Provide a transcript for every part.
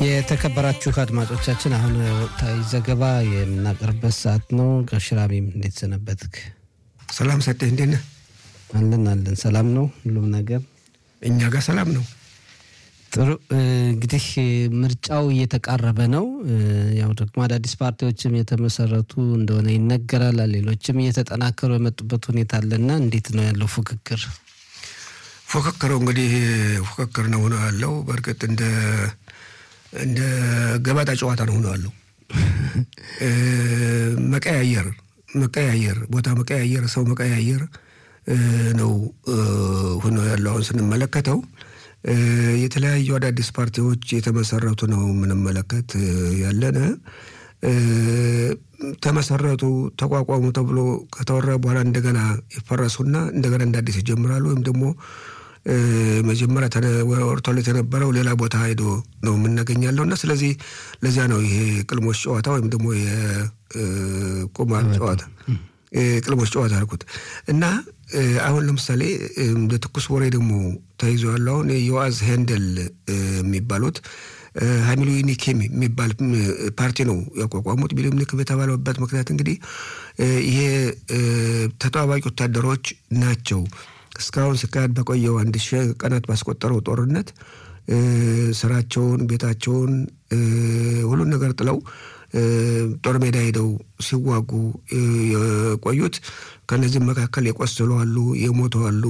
የተከበራችሁ አድማጮቻችን አሁን ወቅታዊ ዘገባ የምናቀርበት ሰዓት ነው። ጋሽራሚም እንዴት ሰነበትክ? ሰላም ሰጤ እንዴት ነህ? አለን አለን፣ ሰላም ነው ሁሉም ነገር እኛ ጋር ሰላም ነው። ጥሩ እንግዲህ ምርጫው እየተቃረበ ነው። ያው ደግሞ አዳዲስ ፓርቲዎችም የተመሰረቱ እንደሆነ ይነገራል። ሌሎችም እየተጠናከሩ የመጡበት ሁኔታ አለና እንዴት ነው ያለው ፉክክር? ፉክክሩ እንግዲህ ፉክክር ነው ሆነ ያለው። በእርግጥ እንደ እንደ ገበጣ ጨዋታ ነው ሆነ ያለው። መቀያየር መቀያየር ቦታ መቀያየር ሰው መቀያየር ነው ሆኖ ያለው አሁን ስንመለከተው የተለያዩ አዳዲስ ፓርቲዎች የተመሰረቱ ነው የምንመለከት ያለነ። ተመሰረቱ ተቋቋሙ ተብሎ ከተወራ በኋላ እንደገና ይፈረሱና እንደገና እንደ አዲስ ይጀምራሉ። ወይም ደግሞ መጀመሪያ ወርቶለት የነበረው ሌላ ቦታ ሄዶ ነው የምናገኛለው እና ስለዚህ ለዚያ ነው ይሄ ቅልሞች ጨዋታ ወይም ደግሞ የቁማር ጨዋታ ቅልሞች ጨዋታ አልኩት እና አሁን ለምሳሌ እንደ ትኩስ ወሬ ደግሞ ተይዞ ያለው አሁን የዮአዝ ሄንደል የሚባሉት ሀሚሉኒኬም የሚባል ፓርቲ ነው ያቋቋሙት። ሚሉኒክ የተባለበት ምክንያት እንግዲህ ይሄ ተጠባባቂ ወታደሮች ናቸው። እስካሁን ሲካሄድ በቆየው አንድ ሺህ ቀናት ባስቆጠረው ጦርነት ስራቸውን፣ ቤታቸውን፣ ሁሉን ነገር ጥለው ጦር ሜዳ ሄደው ሲዋጉ የቆዩት ከነዚህም መካከል የቆሰሉ አሉ፣ የሞቱ አሉ፣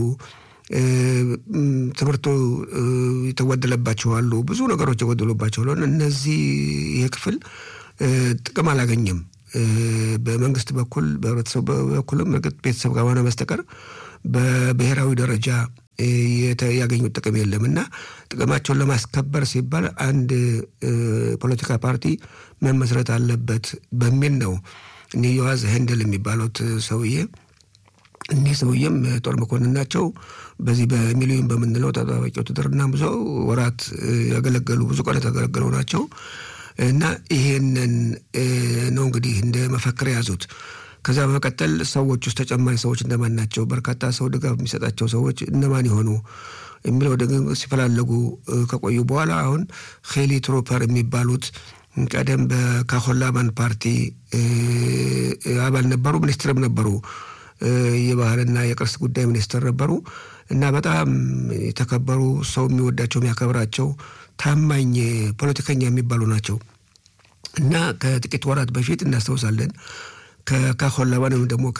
ትምህርቱ የተጎደለባቸው አሉ፣ ብዙ ነገሮች የጎደሉባቸው አሉ። እነዚህ ይህ ክፍል ጥቅም አላገኘም። በመንግስት በኩል በህብረተሰቡ በኩልም እርግጥ ቤተሰብ ከሆነ በስተቀር በብሔራዊ ደረጃ ያገኙት ጥቅም የለም እና ጥቅማቸውን ለማስከበር ሲባል አንድ ፖለቲካ ፓርቲ መመስረት አለበት በሚል ነው እኒ ዮዋዝ ሄንደል የሚባሉት ሰውዬ እኒህ ሰውዬም ጦር መኮንን ናቸው። በዚህ በሚሊዮን በምንለው ተጠባባቂ ውትድርና ብዙ ወራት ያገለገሉ ብዙ ቀናት ያገለገሉ ናቸው እና ይሄንን ነው እንግዲህ እንደ መፈክር የያዙት። ከዛ በመቀጠል ሰዎች ውስጥ ተጨማሪ ሰዎች እነማን ናቸው? በርካታ ሰው ድጋፍ የሚሰጣቸው ሰዎች እነማን የሆኑ የሚለው ደግሞ ሲፈላለጉ ከቆዩ በኋላ አሁን ሄሊ ትሮፐር የሚባሉት ቀደም በካሆላማን ፓርቲ አባል ነበሩ፣ ሚኒስትርም ነበሩ። የባህልና የቅርስ ጉዳይ ሚኒስትር ነበሩ እና በጣም የተከበሩ ሰው የሚወዳቸው የሚያከብራቸው ታማኝ ፖለቲከኛ የሚባሉ ናቸው እና ከጥቂት ወራት በፊት እናስታውሳለን ከካሆላባን ወይም ደግሞ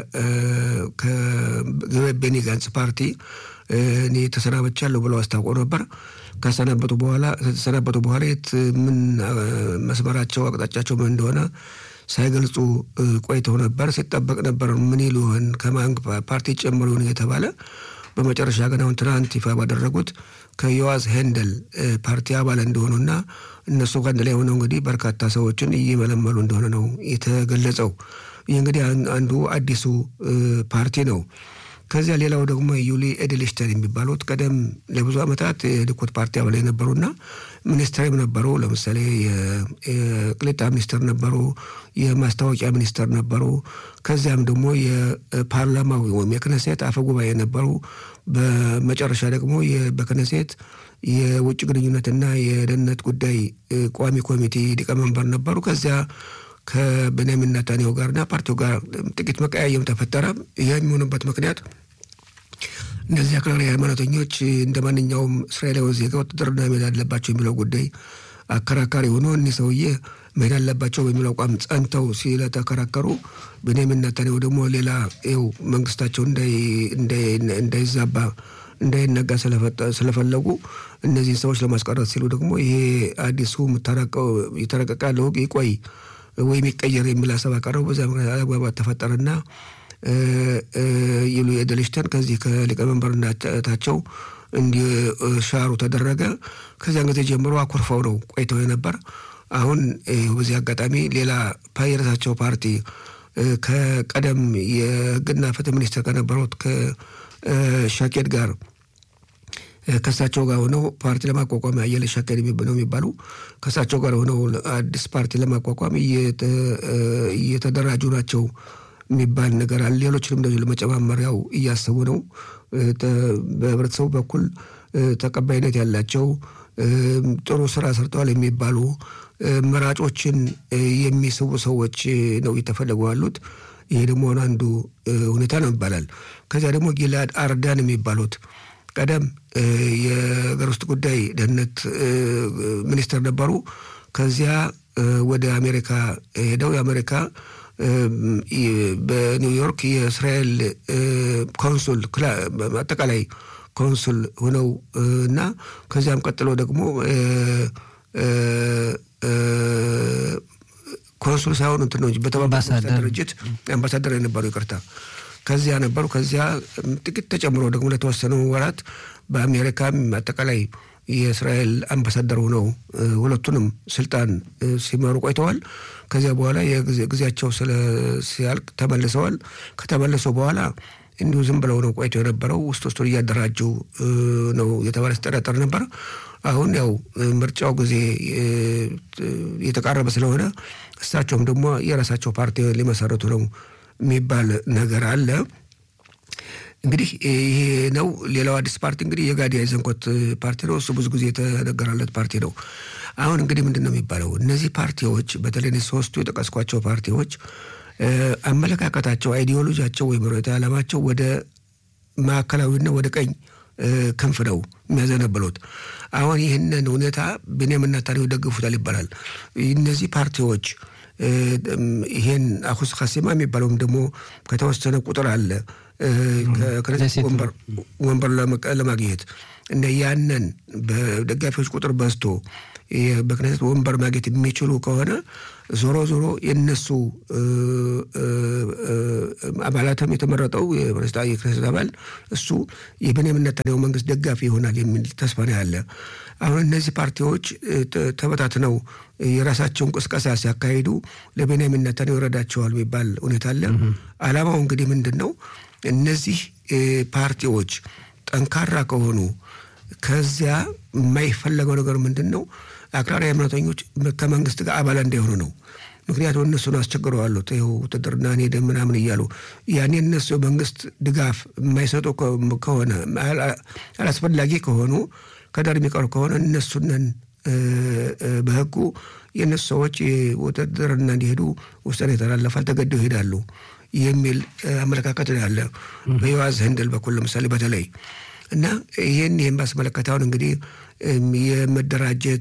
ከቤኒ ጋንጽ ፓርቲ እኔ ተሰናበቻለሁ ብለው አስታውቀው ነበር። ከሰናበቱ በኋላ ከተሰናበቱ በኋላ የት ምን መስመራቸው አቅጣጫቸው ምን እንደሆነ ሳይገልጹ ቆይተው ነበር። ሲጠበቅ ነበር ምን ይሉ ይሆን ከማን ፓርቲ ጨምሮ ይሆን እየተባለ በመጨረሻ ግን አሁን ትናንት ይፋ ባደረጉት ከዮዋዝ ሄንደል ፓርቲ አባል እንደሆኑና እነሱ ከአንድ ላይ ሆነው እንግዲህ በርካታ ሰዎችን እየመለመሉ እንደሆነ ነው የተገለጸው። ይህ እንግዲህ አንዱ አዲሱ ፓርቲ ነው። ከዚያ ሌላው ደግሞ ዩሊ ኤድልሽተን የሚባሉት ቀደም ለብዙ ዓመታት የሊኩድ ፓርቲ አባል የነበሩና ሚኒስትርም ነበሩ። ለምሳሌ የቅሊጣ ሚኒስትር ነበሩ፣ የማስታወቂያ ሚኒስትር ነበሩ። ከዚያም ደግሞ የፓርላማው ወይም የክነሴት አፈ ጉባኤ ነበሩ። በመጨረሻ ደግሞ በክነሴት የውጭ ግንኙነትና የደህንነት ጉዳይ ቋሚ ኮሚቴ ሊቀመንበር ነበሩ። ከዚያ ከቤንያሚን ኔታንያሁ ጋርና ፓርቲው ጋር ጥቂት መቀያየም ተፈጠረ። ይህ የሚሆንበት ምክንያት እነዚህ አክራሪ ሃይማኖተኞች እንደ ማንኛውም እስራኤላዊ ዜጋ ውትድርና መሄድ አለባቸው የሚለው ጉዳይ አከራካሪ ሆኖ እኒህ ሰውዬ መሄድ አለባቸው በሚለው አቋም ጸንተው ስለተከራከሩ ቤንያሚን ኔታንያሁ ደግሞ ሌላ ው መንግስታቸው እንዳይዛባ እንዳይነጋ ስለፈለጉ እነዚህን ሰዎች ለማስቀረት ሲሉ ደግሞ ይሄ አዲሱ የተረቀቀ ያለው ሕግ ይቆይ ወይም ይቀየር የሚል ሀሳብ አቀረቡ። በዚያ ምክንያት አለመግባባት ተፈጠረና ይሉ ኤደልሽተን ከዚህ ከሊቀመንበርነታቸው እንዲሻሩ ተደረገ። ከዚያን ጊዜ ጀምሮ አኩርፈው ነው ቆይተው የነበር። አሁን በዚህ አጋጣሚ ሌላ የራሳቸው ፓርቲ ከቀደም የህግና ፍትህ ሚኒስትር ከነበሩት ከሻኬድ ጋር ከእሳቸው ጋር ሆነው ፓርቲ ለማቋቋም አየለ ሻከድ ነው የሚባሉ ከእሳቸው ጋር ሆነው አዲስ ፓርቲ ለማቋቋም እየተደራጁ ናቸው የሚባል ነገር አለ። ሌሎችንም እንደዚሁ ለመጨማመር ያው እያሰቡ ነው። በህብረተሰቡ በኩል ተቀባይነት ያላቸው ጥሩ ስራ ሰርተዋል የሚባሉ መራጮችን የሚስቡ ሰዎች ነው እየተፈለጉ ያሉት። ይሄ ደግሞ አንዱ ሁኔታ ነው ይባላል። ከዚያ ደግሞ ጊላድ አርዳን የሚባሉት ቀደም የሀገር ውስጥ ጉዳይ ደህንነት ሚኒስትር ነበሩ። ከዚያ ወደ አሜሪካ ሄደው የአሜሪካ በኒውዮርክ የእስራኤል ኮንሱል አጠቃላይ ኮንሱል ሆነው እና ከዚያም ቀጥሎ ደግሞ ኮንሱል ሳይሆኑ እንትን ነው እንጂ በተባበሩት ድርጅት አምባሳደር የነበሩ ይቅርታ፣ ከዚያ ነበሩ። ከዚያ ጥቂት ተጨምሮ ደግሞ ለተወሰኑ ወራት በአሜሪካም አጠቃላይ የእስራኤል አምባሳደር ሆነው ሁለቱንም ስልጣን ሲመሩ ቆይተዋል። ከዚያ በኋላ የጊዜያቸው ሲያልቅ ተመልሰዋል። ከተመለሱ በኋላ እንዲሁ ዝም ብለው ነው ቆይቶ የነበረው። ውስጥ ውስጡን እያደራጁ ነው የተባለ ሲጠረጠር ነበር። አሁን ያው ምርጫው ጊዜ የተቃረበ ስለሆነ እሳቸውም ደግሞ የራሳቸው ፓርቲ ሊመሰረቱ ነው የሚባል ነገር አለ። እንግዲህ ይሄ ነው። ሌላው አዲስ ፓርቲ እንግዲህ የጋዲ አይዘንኮት ፓርቲ ነው። እሱ ብዙ ጊዜ የተነገራለት ፓርቲ ነው። አሁን እንግዲህ ምንድን ነው የሚባለው እነዚህ ፓርቲዎች በተለይ ሶስቱ የጠቀስኳቸው ፓርቲዎች አመለካከታቸው፣ አይዲዮሎጂያቸው ወይም ርዕዮተ ዓላማቸው ወደ ማዕከላዊና ወደ ቀኝ ክንፍ ነው የሚያዘነብሉት። አሁን ይህንን ሁኔታ ቤንያሚን ኔታንያሁ ይደግፉታል ይባላል። እነዚህ ፓርቲዎች ይሄን አሁስ ካሲማ የሚባለውም ደግሞ ከተወሰነ ቁጥር አለ ከክነሴት ወንበር ለማግኘት እንደ ያንን በደጋፊዎች ቁጥር በዝቶ በክነሴት ወንበር ማግኘት የሚችሉ ከሆነ ዞሮ ዞሮ የነሱ አባላትም የተመረጠው የክነሴት አባል እሱ የቤንያሚን ኔታንያሁ መንግስት ደጋፊ ይሆናል የሚል ተስፋ ነው ያለ። አሁን እነዚህ ፓርቲዎች ተበታትነው የራሳቸውን ቅስቀሳ ሲያካሂዱ ለቤንያሚን ኔታንያሁ ይረዳቸዋል የሚባል ሁኔታ አለ። አላማው እንግዲህ ምንድን ነው? እነዚህ ፓርቲዎች ጠንካራ ከሆኑ ከዚያ የማይፈለገው ነገር ምንድን ነው? አክራሪ ሃይማኖተኞች ከመንግስት ጋር አባል እንዳይሆኑ ነው። ምክንያቱም እነሱን አስቸግረዋሉት ይኸው ውትድርና ሄደ ምናምን እያሉ ያኔ እነሱ መንግስት ድጋፍ የማይሰጡ ከሆነ አላስፈላጊ ከሆኑ ከዳር የሚቀሩ ከሆነ እነሱነን በህጉ የእነሱ ሰዎች ውትድርና እንዲሄዱ ውሳኔ የተላለፋል፣ ተገደው ይሄዳሉ የሚል አመለካከት ነው ያለ በዮዋዝ ህንድል በኩል ለምሳሌ በተለይ እና ይህን ይህን ባስመለከተ አሁን እንግዲህ የመደራጀት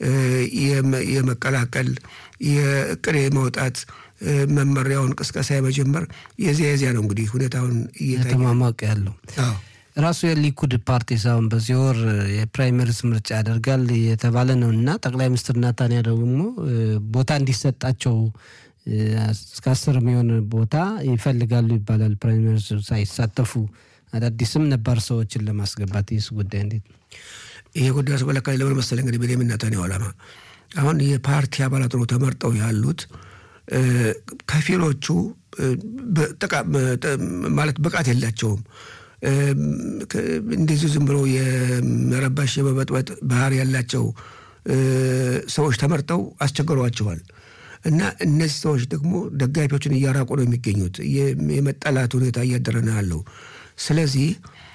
የመቀላቀል የእቅድ የመውጣት መመሪያውን ቅስቀሳ የመጀመር የዚያ የዚያ ነው እንግዲህ ሁኔታውን እየተሟሟቀ ያለው ራሱ የሊኩድ ፓርቲ ሳሁን በዚህ ወር የፕራይመሪስ ምርጫ ያደርጋል የተባለ ነው እና ጠቅላይ ሚኒስትር ናታንያ ደግሞ ቦታ እንዲሰጣቸው እስከ አስር የሚሆን ቦታ ይፈልጋሉ ይባላል። ፕራይመሪስ ሳይሳተፉ አዳዲስም ነባር ሰዎችን ለማስገባት ይህስ ጉዳይ እንዴት ነው? ይሄ ጉዳይ አስመለካኝ ለምን መሰለህ እንግዲህ ቤንያሚን ኔታንያሁ ዓላማ አሁን የፓርቲ አባላት ነው ተመርጠው ያሉት ከፊሎቹ ማለት ብቃት የላቸውም። እንደዚሁ ዝም ብሎ የመረባሽ የመበጥበጥ ባህሪ ያላቸው ሰዎች ተመርጠው አስቸግረዋቸዋል። እና እነዚህ ሰዎች ደግሞ ደጋፊዎችን እያራቁ ነው የሚገኙት። የመጠላት ሁኔታ እያደረ ነው ያለው። ስለዚህ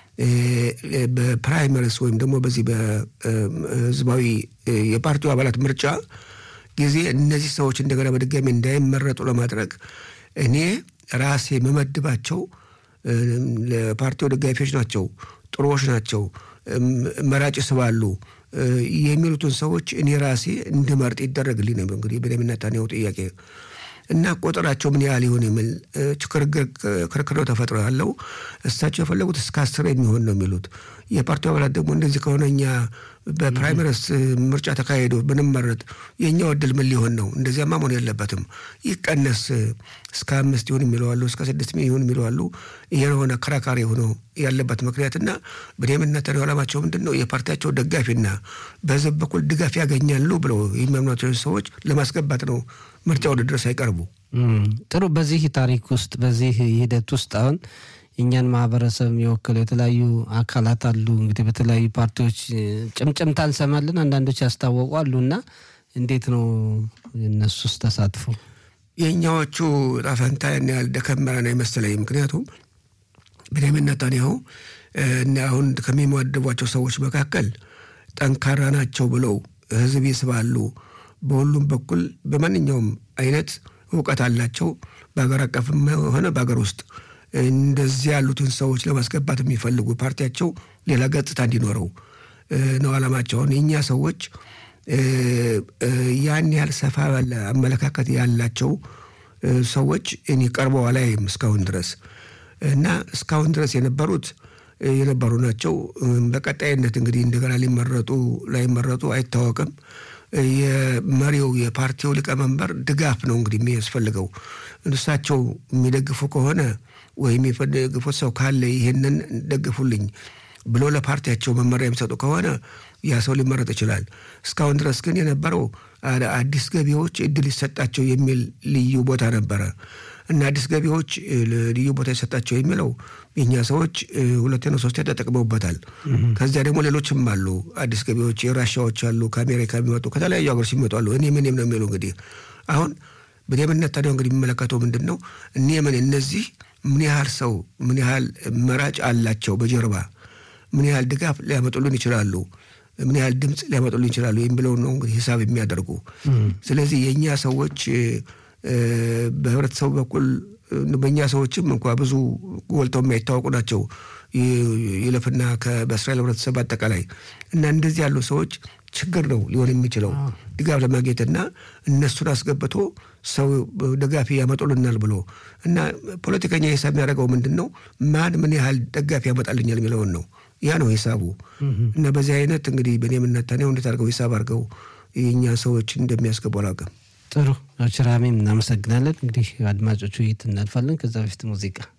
በፕራይመሪስ ወይም ደግሞ በዚህ በህዝባዊ የፓርቲው አባላት ምርጫ ጊዜ እነዚህ ሰዎች እንደገና በድጋሚ እንዳይመረጡ ለማድረግ እኔ ራሴ የምመድባቸው ለፓርቲው ደጋፊዎች ናቸው፣ ጥሩዎች ናቸው፣ መራጭ ስባሉ የሚሉትን ሰዎች እኔ ራሴ እንድመርጥ ይደረግልኝ ነው እንግዲህ ቤንያሚን ኔታንያሁ ጥያቄ እና ቁጥራቸው ምን ያህል ይሆን የሚል ክርክር ተፈጥሮ ያለው እሳቸው የፈለጉት እስከ አስር የሚሆን ነው የሚሉት። የፓርቲው አባላት ደግሞ እንደዚህ ከሆነ እኛ በፕራይመሪስ ምርጫ ተካሄዶ ብንመረጥ የእኛው እድል ምን ሊሆን ነው? እንደዚያማ መሆን የለበትም ይቀነስ፣ እስከ አምስት ይሁን የሚለዋሉ፣ እስከ ስድስት ይሁን የሚለዋሉ። ይሄ የሆነ ከራካሪ ሆኖ ያለበት ምክንያትና ቤንያሚን ኔታንያሁ ዓላማቸው ምንድን ነው? የፓርቲያቸው ደጋፊና በህዝብ በኩል ድጋፍ ያገኛሉ ብለው የሚያምኗቸው ሰዎች ለማስገባት ነው ምርጫ ውድድር ሳይቀርቡ። ጥሩ። በዚህ ታሪክ ውስጥ በዚህ ሂደት ውስጥ አሁን እኛን ማህበረሰብ የሚወክሉ የተለያዩ አካላት አሉ። እንግዲህ በተለያዩ ፓርቲዎች ጭምጭምታ እንሰማለን። አንዳንዶች ያስታወቁ አሉ እና እንዴት ነው እነሱስ ተሳትፎ? የእኛዎቹ ጣፈንታ ያን ያህል ደከመረ ነው የመሰለኝ። ምክንያቱም ቤንያሚን ኔታንያሁ እና አሁን ከሚመድቧቸው ሰዎች መካከል ጠንካራ ናቸው ብለው ህዝብ ይስባሉ። በሁሉም በኩል በማንኛውም አይነት እውቀት አላቸው። በሀገር አቀፍም ሆነ በሀገር ውስጥ እንደዚህ ያሉትን ሰዎች ለማስገባት የሚፈልጉ ፓርቲያቸው ሌላ ገጽታ እንዲኖረው ነው ዓላማቸውን። የእኛ ሰዎች ያን ያህል ሰፋ ባለ አመለካከት ያላቸው ሰዎች እኔ ቀርበው አላይም እስካሁን ድረስ እና እስካሁን ድረስ የነበሩት የነበሩ ናቸው። በቀጣይነት እንግዲህ እንደገና ሊመረጡ ላይመረጡ አይታወቅም። የመሪው የፓርቲው ሊቀመንበር ድጋፍ ነው እንግዲህ የሚያስፈልገው። እሳቸው የሚደግፉ ከሆነ ወይም የሚደግፉት ሰው ካለ ይህንን ደግፉልኝ ብሎ ለፓርቲያቸው መመሪያ የሚሰጡ ከሆነ ያ ሰው ሊመረጥ ይችላል። እስካሁን ድረስ ግን የነበረው አዲስ ገቢዎች እድል ይሰጣቸው የሚል ልዩ ቦታ ነበረ እና አዲስ ገቢዎች ልዩ ቦታ ይሰጣቸው የሚለው የእኛ ሰዎች ሁለቴ ነው ሶስቴ ተጠቅመውበታል። ከዚያ ደግሞ ሌሎችም አሉ። አዲስ ገቢዎች የራሻዎች አሉ፣ ከአሜሪካ የሚመጡ ከተለያዩ ሀገሮች የሚመጡ አሉ። እኔ ምንም ነው የሚሉ እንግዲህ አሁን በደምነት ታዲያ እንግዲህ የሚመለከተው ምንድን ነው? እኔ ምን እነዚህ ምን ያህል ሰው ምን ያህል መራጭ አላቸው በጀርባ ምን ያህል ድጋፍ ሊያመጡልን ይችላሉ፣ ምን ያህል ድምፅ ሊያመጡልን ይችላሉ የሚለው ነው እንግዲህ ሂሳብ የሚያደርጉ። ስለዚህ የእኛ ሰዎች በህብረተሰቡ በኩል በእኛ ሰዎችም እንኳ ብዙ ጎልተው የማይታወቁ ናቸው ይለፍና በእስራኤል ህብረተሰብ አጠቃላይ እና እንደዚህ ያሉ ሰዎች ችግር ነው ሊሆን የሚችለው ድጋፍ ለማግኘትና እነሱን አስገብቶ ሰው ደጋፊ ያመጡልናል ብሎ እና ፖለቲከኛ ሂሳብ የሚያደርገው ምንድን ነው? ማን ምን ያህል ደጋፊ ያመጣልኛል የሚለውን ነው። ያ ነው ሂሳቡ። እና በዚህ አይነት እንግዲህ በእኔ የምነታኔው እንዴት አድርገው ሂሳብ አድርገው የእኛ ሰዎች እንደሚያስገቡ አላውቅም። ጥሩ ችራሜም እናመሰግናለን። እንግዲህ አድማጮቹ ውይይት እናልፋለን። ከዛ በፊት ሙዚቃ